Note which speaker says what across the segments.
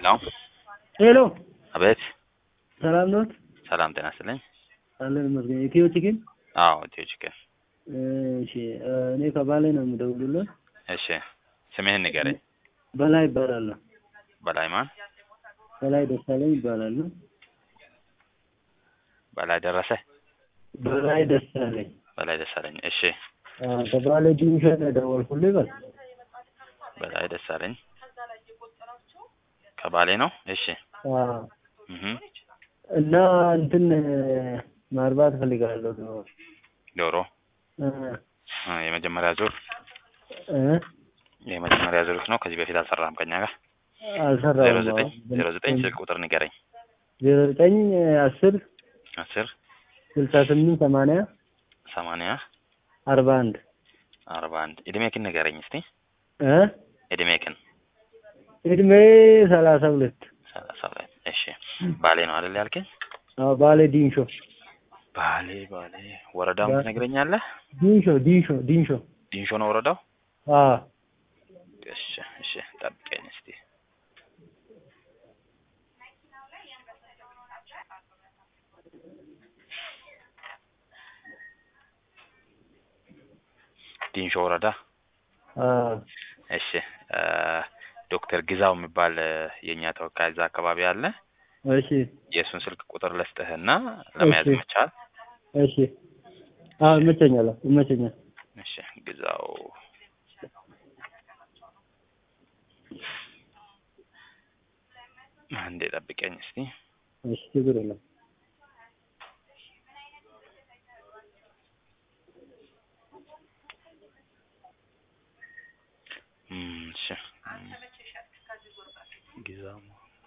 Speaker 1: ሄሎ
Speaker 2: ሄሎ
Speaker 1: አቤት
Speaker 2: ሰላም ኖት?
Speaker 1: ሰላም ጤና ይስጥልኝ
Speaker 2: አለን ይመስገን። ኢትዮ ቺክን።
Speaker 1: አዎ ኢትዮ ቺክን
Speaker 2: እሺ እኔ ከባሌ ነው የምደውልልህ።
Speaker 1: እሺ ስምህን ንገረኝ
Speaker 2: በላይ ይባላለሁ።
Speaker 1: በላይ ማን
Speaker 2: በላይ ደሳለኝ ይባላሉ።
Speaker 1: በላይ ደረሰ
Speaker 2: በላይ ደሳለኝ
Speaker 1: በላይ ደሳለኝ እሺ
Speaker 2: አዎ፣ ከባሌ ዲቪዥን ነው የደወልኩልህ። በል
Speaker 1: በላይ ደሳለኝ ከባሌ ነው እሺ
Speaker 2: አዎ።
Speaker 1: እህ
Speaker 2: እና እንትን ማርባት ፈልጋለሁ ነው
Speaker 1: ዶሮ
Speaker 2: እ
Speaker 1: አ፣ የመጀመሪያ ዙር
Speaker 2: እ
Speaker 1: የመጀመሪያ ዙር ነው ከዚህ በፊት አልሰራህም ከኛ ጋር ዜሮ
Speaker 2: አልሰራሁም።
Speaker 1: ዘጠኝ ዜሮ ዘጠኝ ስልክ ቁጥር ንገረኝ
Speaker 2: ዜሮ ዘጠኝ አስር
Speaker 1: አስር
Speaker 2: ስልሳ ስምንት ሰማንያ
Speaker 1: ሰማንያ
Speaker 2: አርባ አንድ
Speaker 1: አርባ አንድ እድሜክን ንገረኝ እስቲ
Speaker 2: እ
Speaker 1: እድሜክን
Speaker 2: እድሜ ሰላሳ ሁለት
Speaker 1: ሰላሳ ሁለት እሺ ባሌ ነው አይደል ያልከኝ
Speaker 2: አዎ፣ ባሌ ዲንሾ
Speaker 1: ባሌ ባሌ ወረዳውን
Speaker 2: ባ-
Speaker 1: ትነግረኛለህ
Speaker 2: ዲንሾ ዲንሾ ዲንሾ
Speaker 1: ዲንሾ ነው ወረዳው
Speaker 2: አዎ
Speaker 1: እሺ እሺ ጠብቀኝ እስቲ ዲንሾ ወረዳ
Speaker 2: አዎ
Speaker 1: እሺ እ ዶክተር ግዛው የሚባል እ የእኛ ተወካይ እዛ አካባቢ አለ
Speaker 2: እሺ
Speaker 1: የእሱን ስልክ ቁጥር ልስጥህና ለመያዝ
Speaker 2: እሺ።
Speaker 1: መቻል
Speaker 2: እሺ አዎ ይመቸኛል ይመቸኛል
Speaker 1: እሺ ግዛው አንዴ ጠብቀኝ እስቲ
Speaker 2: እሺ ችግር የለም
Speaker 1: እም፣ እሺ እም፣ ግዛው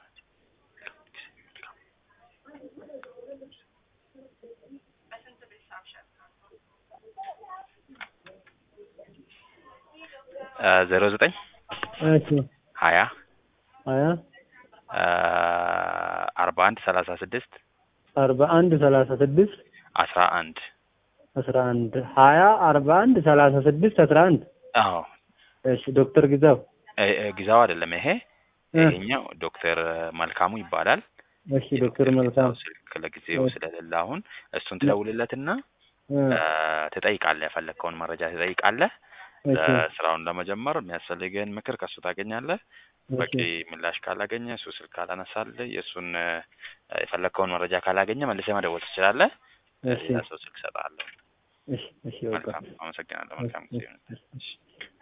Speaker 1: እ ዜሮ ዘጠኝ
Speaker 2: እሺ
Speaker 1: ሀያ
Speaker 2: ሀያ
Speaker 1: እ አርባ አንድ ሰላሳ ስድስት
Speaker 2: አርባ አንድ ሰላሳ ስድስት
Speaker 1: አስራ አንድ
Speaker 2: አስራ አንድ ሀያ አርባ አንድ ሰላሳ ስድስት አስራ አንድ
Speaker 1: አዎ
Speaker 2: እሺ ዶክተር ግዛው
Speaker 1: እ እ ግዛው አይደለም ይሄ
Speaker 2: እ
Speaker 1: ይሄኛው ዶክተር መልካሙ ይባላል
Speaker 2: እሺ ዶክተር መልካም
Speaker 1: ስልክ ለጊዜው
Speaker 2: እ
Speaker 1: ስለሌለ አሁን እሱን ትደውልለትና
Speaker 2: እ
Speaker 1: እ ትጠይቃለህ የፈለግከውን መረጃ ትጠይቃለህ
Speaker 2: እሺ
Speaker 1: ስራውን ለመጀመር የሚያስፈልግህን ምክር ከሱ ታገኛለህ በቂ
Speaker 2: እሺ
Speaker 1: ምላሽ ካላገኘ እሱ ስልክ ካላነሳልህ የእሱን እ የፈለግከውን መረጃ ካላገኘ መልሰህ መደወል ትችላለህ
Speaker 2: እሺ
Speaker 1: ሌላ ሰው ስልክ እሰጥሃለሁ
Speaker 2: እሺ እሺ በቃ
Speaker 1: መልካም አመሰግናለሁ መልካም ጊዜ ይሁንልህ።
Speaker 2: እሺ